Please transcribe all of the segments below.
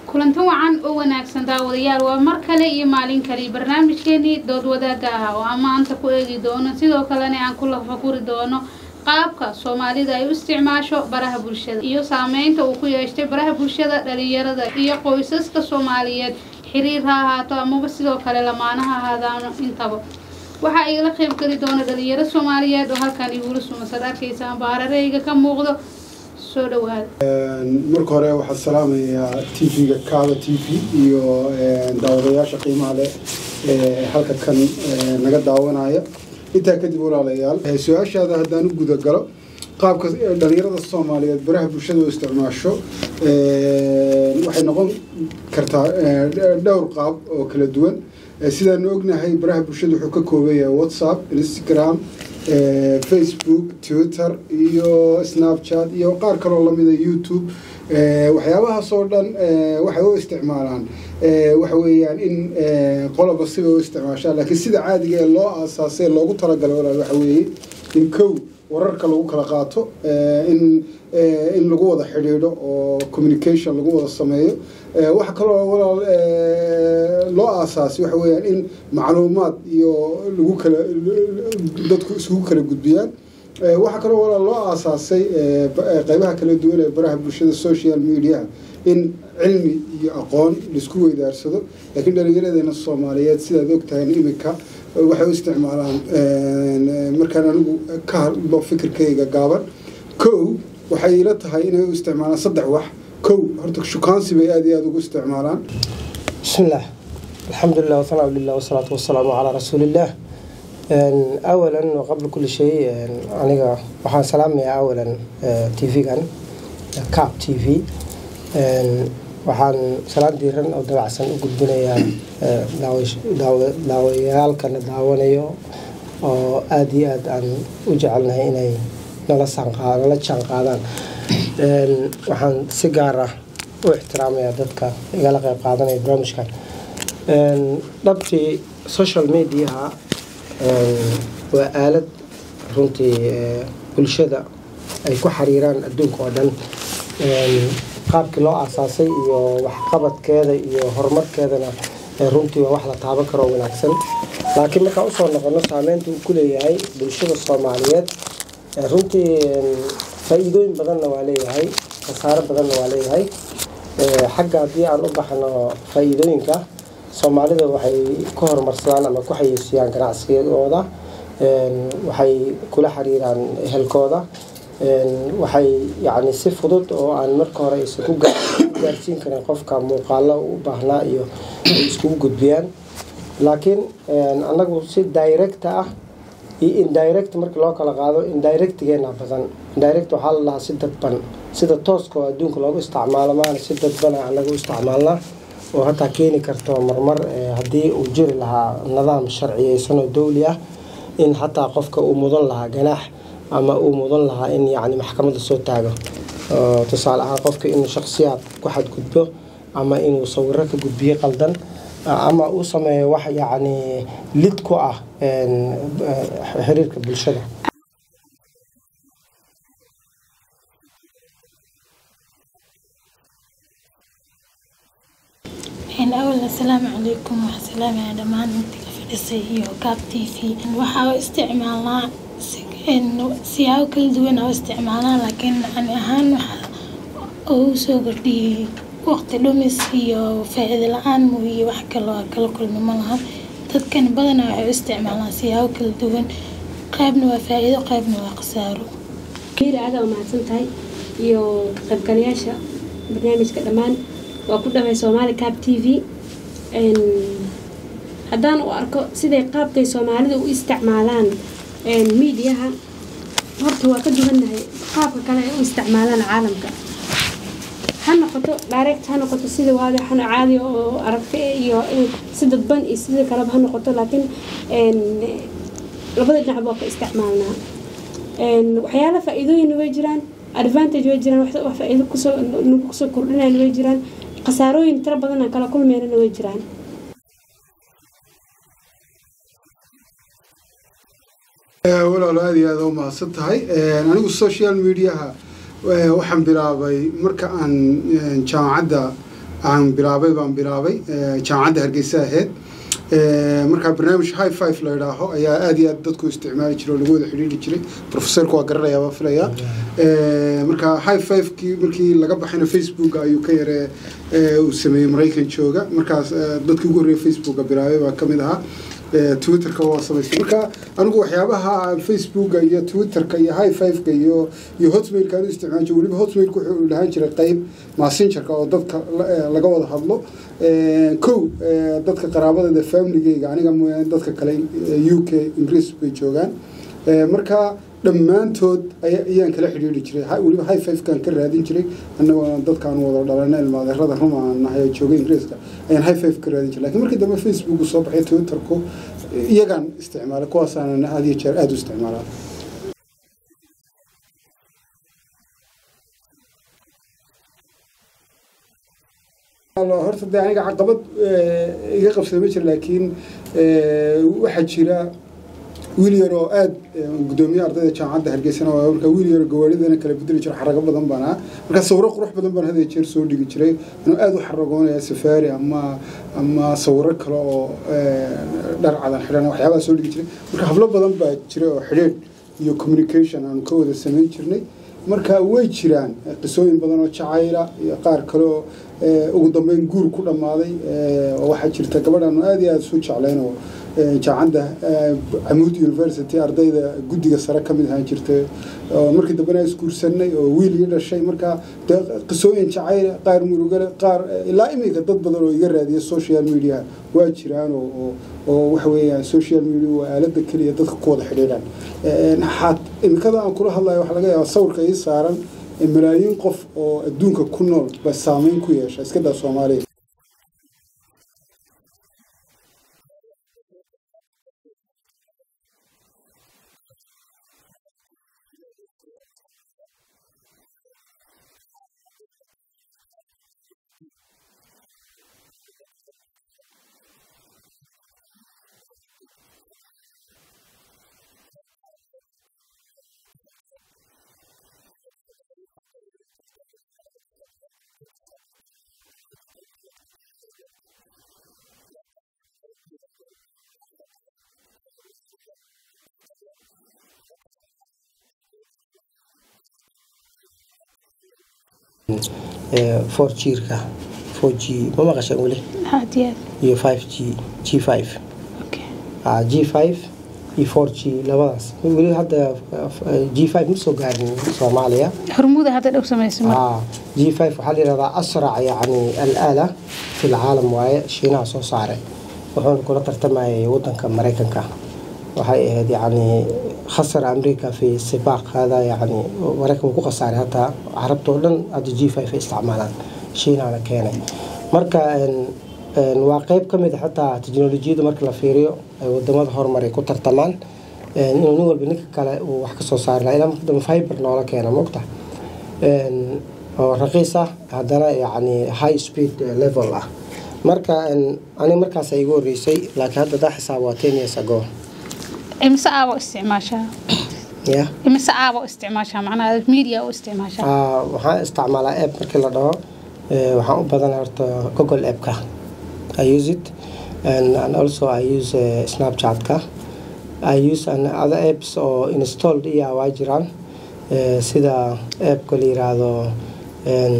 kulanti wacan oo wanaagsan daawadayaal waa mar kale iyo maalin kale barnaamijkeenii dood wadaagga ah oo aan maanta ku eegi doono sidoo kalena aan ku lafakuri doono qaabka soomaalida ay u isticmaasho baraha bulshada iyo saameynta uu ku yeeshtay baraha bulshada dhalinyarada iyo qoysaska soomaaliyeed xiriir ha ahaato amaba sidoo kale lamaanaha ahaadaano intaba waxaa igala qayb geli doona dhalinyaro soomaaliyeed oo halkan igula sumasan arkaysaan baarareyga ka muuqdo soo dhawaada marka hore waxaan salaamayaa t v-ga kaaba t v iyo daawadayaasha qiimaha leh ee halka kan naga daawanaya intaa kadib walaalayaal su-aashaada haddaan u guda galo qaabka dhalinyarada soomaaliyeed baraha bulshada u isticmaasho waxay noqon kartaa dhowr qaab oo kala duwan sidaanu ognahay baraha bulshada wuxuu ka kooban yahay whatsapp instagram facebook twitter iyo snapchat iyo qaar kaloo lamida youtube waxyaabahaas oo dhan waxay u isticmaalaan waxa weeyaan in qoloba siba u isticmaashaan laakiin sida caadiga ee loo aasaasay loogu talagalay walaal waxa weeye in kow wararka lagu kala qaato in in lagu wada xidhiidho oo communication lagu wada sameeyo waxa kaloo walaal loo aasaasay waxa weeyaan in macluumaad iyo lagu kala dadku isugu kala gudbiyaan waxaa kaloo walaal loo aasaasay qeybaha kala duwan ee baraha bulshada social media in cilmi iyo aqoon laisku weydaarsado laakiin dhallinyaradeena soomaaliyeed sidaad ogtahay iminka waxay u isticmaalaan markaan anigu ka hadlo fikirkayga gaaban kow waxay ila tahay inay u isticmaalaan saddex wax kow horta shukaansi bay aada iyo aada ugu isticmaalaan bismillaah alxamdulilah wasanaa lilah wasalaatu wasalaamu calaa rasuulillaah awalan qabla kulli shay aniga waxaan salaamayaa awalan t v-gan cap t v waxaan salaan diiran oo dabacsan u gudbinayaa daawayaalkana daawanayo oo aada iyo aada aan u jecelnahay inay nala nala jaan qaadaan waxaan si gaar ah u ixtiraamayaa dadka igala qeyb qaadanaya barnaamijkan dhabtii social mediaha waa aalad runtii bulshada ay ku xiriiraan adduunka oo dhan qaabkii loo aasaasay iyo waxqabadkeeda iyo horumarkeedana runtii waa wax la taaban karo oo wanaagsan laakiin markaan usoo noqono saameynta uu ku leeyahay bulshada soomaaliyeed runtii faa-iidooyin badanna waa leeyahay khasaaro badanna waa leeyahay xagga haddii aan u baxno faa-iidooyinka soomaalida waxay ku horumarsadaan ama ku xayiisiyaan ganacsigooda waxay kula xiriiraan ehelkooda waxay yacni si fudud oo aan marka hore aysan ku gaarsiin karin qofka muuqaalo u baahnaa iyo ay iskugu gudbiyaan laakiin annagu si directa ah iyo indirect markii loo kala qaado indirectgeena badan indirect waxaa la dhahaa si dadban sida tooska oo adduunka loogu isticmaalo maana si dadbana annaga u isticmaalnaa oo hataa keeni karto marmar haddii uu jiri lahaa nidaam sharciyeysan oo dowli ah in hataa qofka uu mudan lahaa ganaax ama uu mudan lahaa in yacni maxkamadda soo taago tusaale ahaan qofka inuu shakhsiyaad ku xadgudbo ama inuu sawiro ka gudbiyo qaldan ama uu sameeyo wax yacni lid ku ah xiriirka bulshada awal assalaamu calaykum waxaa salaamaya dhammaan intii ka fadhisay iyo gaab t v waxaa u isticmaalnaa siyaabo kala duwan oo isticmaalnaa laakiin ani ahaan waxaa ugu soo kordhiyey waqti dhumis iyo faa-iido la-aan mooye wax kaloo kala kulmi ma lahan dadkan badanaa waxay u isticmaalaan siyaabo kala duwan qaybna waa faa-iido qaybna waa khasaaro kiira aada u mahadsan tahay iyo qaybgalayaasha barnaamijka dhammaan waa ku dhaway soomaali cab t v haddaan u arko siday qaabkay soomaalida u isticmaalaan miidiyaha horta waa ka duwannahay qaabka kale ay u isticmaalaan caalamka ha noqoto direct ha noqoto sida waadixan caadi oo aragta iyo si dadban iyo sida kaleba ha noqoto laakiin labada dhinac baa ka isticmaalnaa waxyaala faa-iidooyina way jiraan advantage way jiraan wax faa-iido kusoo nagu kusoo kordhinayan way jiraan khasaarooyin tiro badan aan kala kulmeynana way jiraan walaalo aada iyo aada u mahadsan tahay anigu social mediaha waxaan bilaabay marka aan jaamacadda aan bilaabay baan bilaabay jaamacadda hargeysa ahayd markaa barnaamij high five la idhaaho ayaa aad iyo aad dadku isticmaali jiray oo lagu wada xidhiiri jiray professorku waa garanayaa baa filayaa marka high five-kii markii laga baxayna facebook ayuu ka yare uu sameeyey maraykan jooga markaas dadkii ugu horreeyay facebooka bilaabay baa ka mid ahaa twitterka waa samaystay marka anigu waxyaabaha facebooka iyo twitterka iyo high fiveka iyo iyo hotmailka aan u isticmaali jiray weliba hotmailka wuxuu lahaan jiray qeyb messengerka oo dadka laga wada hadlo kow dadka qaraabadeeda familigeyga aniga mooyaane dadka kale u k ingiriis bay joogaan marka dhammaantood ayaan kala xidhiiri jiray weliba high fivekaan ka raadin jiray annagoo dadkaan wada dhalana ilmaadeerada ruma aan nahay oo joogay ingiriiska ayaan high five ka raadin jiray lakiin markii dambe facebook soo baxay twitterku iyagaan isticmaalay kuwaasaanan aad iyo jeer aada u isticmaalaa horta dee aniga caqabad iga qabsada ma jira laakiin waxaa jira wiil yar oo aad gudoomiye ardayda jaamacadda hargeysana waa markaa wiil yar gawaaridana kala bedeli jiro xarago badan baan ah markaa sawiro qurux badan baan had jeer soo dhigi jiray anuu aad u xaragoonaya safaari ama ama sawiro kale oo dhar cadan xidhan waxyaabaha soo dhigi jiray marka hablo badan baa jira oo xidhiidh iyo communication aanu ka wada samayn jirnay marka way jiraan qisooyin badan oo jacayla iyo qaar kale oo ugu dambeyn guur ku dhammaaday oo waxaa jirta gabadhaanu aad iyo aada isu jeclayn oo jaamacadda camuud university ardayda guddiga sare ka mid ahaan jirtay oo markii dambena isguursanay oo wiil ii dhashay marka dee qisooyin jacayl qaar murugale qaar ilaa iminka dad badan oo iga raadiya social media waa jiraan oo oo waxa weeyaan social media waa aaladda keliya dadka ku wada xidhiidhaan xaad iminkada aan kula hadlayo waxaa laga yaabaa sawirka ii saaran malaayiin qof oo adduunka ku nool ba saameyn ku yeesha iska daa soomaaliya four jiirka four g ma maqashaan weli aad iyo iyo five g g five aad g five iyo four g labadaas weli hadda g five ma soo gaarin soomaaliya hormuuda hadda dhow samaysa mar آه جي 5 waxaa la yidhahdaa asrac yani alaala fi lcaalam waaye shiinaha soo saaray wuxuuna kula tartamayay wadanka maraykanka waxay ahayd yani khasar amriika fi sibaaq hada yani maraykanku ku khasaaray hataa carabta oo dhan hadda g 5 ay isticmaalaan shiinahana keenay marka waa qeyb ka mid a xataa teknolojiyada marka la fiiriyo ay wadamada horumaray ku tartamaan inuu nin walba ninka kale uu wax kasoo saari lahaa ilaa marka dambe fiber noola keena mogta oo raqiis ah haddana yani high speed level ah marka ani markaas igu horeysay laakiin hadda daa xisaab waa ten years ago imise aaba isticmaashaa ya imise aaba isticmaashaa macnaha media u isticmaashaa Ah, waxaan isticmaalaa app markii la dhaho eh, waxaan u badanaa horta google appka i use it and, and also i use uh, snapchatka i use an other apps oo installed iya waa jiraan eh, sida appka la yiraahdo en,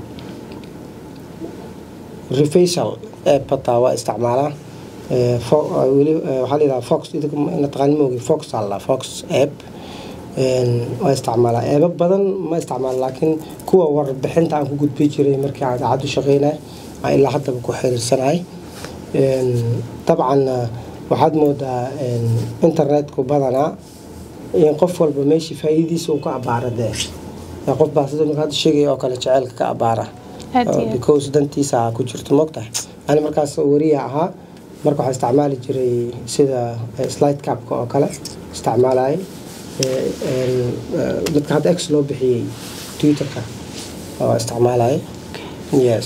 refacial app hataa waa isticmaalaa Eh, fo- eh, weli eh, waxaa la yidhaha fox idinka ma taqaani moogi fox alla fox app Een, waa isticmaalaa eebo badan ma isticmaalo laakiin kuwa warbixinta aan ku gudbi jiray markii aan idaacad u shaqeynay aan ilaa haddaba ku xiriirsanahay Een, dabcan eh, waxaad moodaa een, internetku badanaa in qof walba meeshii faa'iidadiisa uu ka abaara dee Ee, qof baa sida marka hadda sheegaya oo kale jaceylka ka abaara Aad iyo Uh, aad. because dantiisa ku jirto mogtahay ani markaas wariya ahaa marka waxaa isticmaali jiray sida eh, slide capka oo kale isticmaalayay Eh, een, eh, midka hadda x loo bixiyey twitterka oo isticmaalayay yes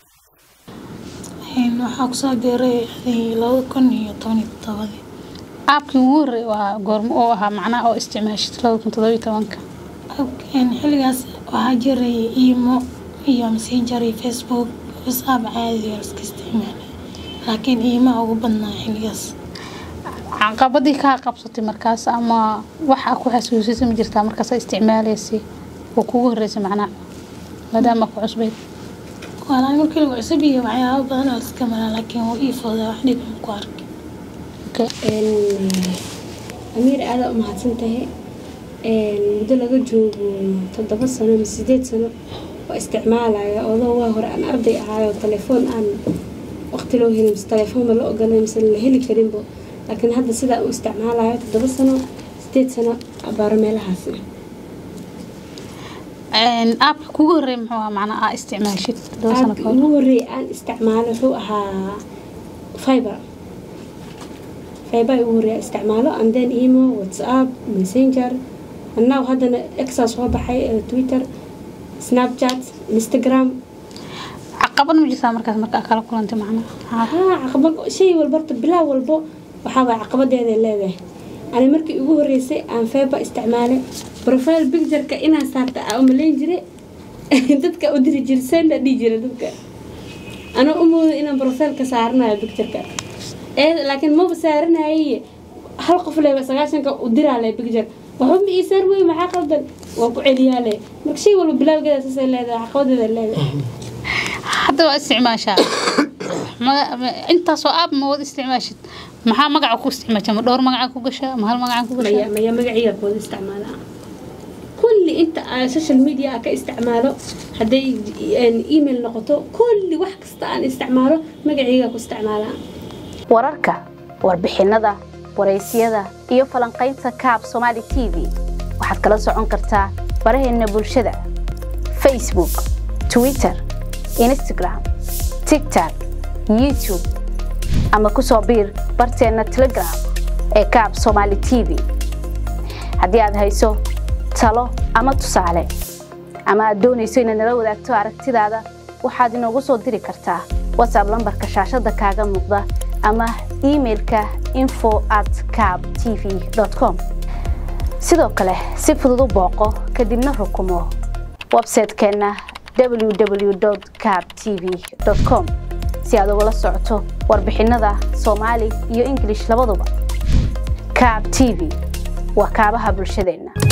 Een, waxaa kusoo biiray adii laba kun iyo toban iyo todobadii aabkii ugu horreey waa goormo oo ahaa macnaha oo isticmaashid labada kun toddoba iyo tobanka Een, xilligaas waxaa jiray imo iyo messenger iyo facebook whatsapp caadi oo iska isticmaala laakiin iimaa ugu badnaa xilligaas caqabadii kaa qabsatay markaas ama waxa ku xasuusisay ma jirtaa markaas aad isticmaalaysay oo kugu horreysay macnaha maadaama ku cusbayd walaa markii lagu cusub iyo waxyaabo badan oo iska maraa laakiin wuu ii foodaa wax dhib aan ku arkay okay. amiir aada u mahadsan tahay muddo laga joogo toddoba sano ama sideed sano oo isticmaalaya odoo waa hore aan arday ahaayoo telefoon aan waqti loo helin mise telefoonba la ogolay mise la heli karinbo laakiin hadda sidaa u isticmaalayo toddoba sano sideed sano abaaro meelahaas Een, aabka kugu horreey muxuu ahaa macnaha aa isticmaashid toddoba sano aabkii kahor ugu horreeyay aan isticmaalo wuxuu ahaa fiber fiber ugu horreeya isticmaalo and then emo whatsapp messenger annaw haddana exaa soo baxay eh, twitter snapchat instagram caqabad ma jirtaa markaas marka aad kala kulantay macnaha Haa. haa caqabad shay walba horta bilaab walbo waxaa waay caqabadeeday leedahay ani markii ugu horreysay aan fiber isticmaalay profile pictureka inaan saarta aa umalayn jiray dadka u diri jiray senda dhihi jiray dadka anoo u mooday inaan profileka saaranayo pictureka ee laakiin maba saaranaye hal qof leba sagaashanka u diraale picture waxba ma ii saar wey maxaa qaldan waa ku celiyaale marka shay walba bilaawgeeda saasay leedahay caqabadeeda leedahay hadda waa isticmaashaa Ma- ma- intaasoo aab ma wada isticmaashid maxaa magaca ku isticmaashaa ma dhowr magaca ku gashaa ma hal magaca ku maya gashaa maya magaciga kooda isticmaalaa kulli inta aan social media ka isticmaalo hadday een, email noqoto kulli wax kasta aan isticmaalo magaciga ku isticmaalaa wararka warbixinada waraysyada iyo falanqaynta kaab somaali t v waxaad kala socon kartaa baraheena bulshada facebook twitter instagram tiktok youtube ama ku soo biir barteena telegram ee kaab somaali t v haddii aad hayso talo ama tusaale ama aad doonayso inaad nala wadaagto aragtidaada waxaad inoogu soo diri kartaa whatsapp lambarka shaashada kaaga muuqda ama emailka info at cab tv com sidoo kale si fudud u booqo kadibna rukumo website-keenna www cab tv com si aad ugala socoto warbixinada soomaali iyo ingilish labaduba cab tv waa kaabaha bulshadeenna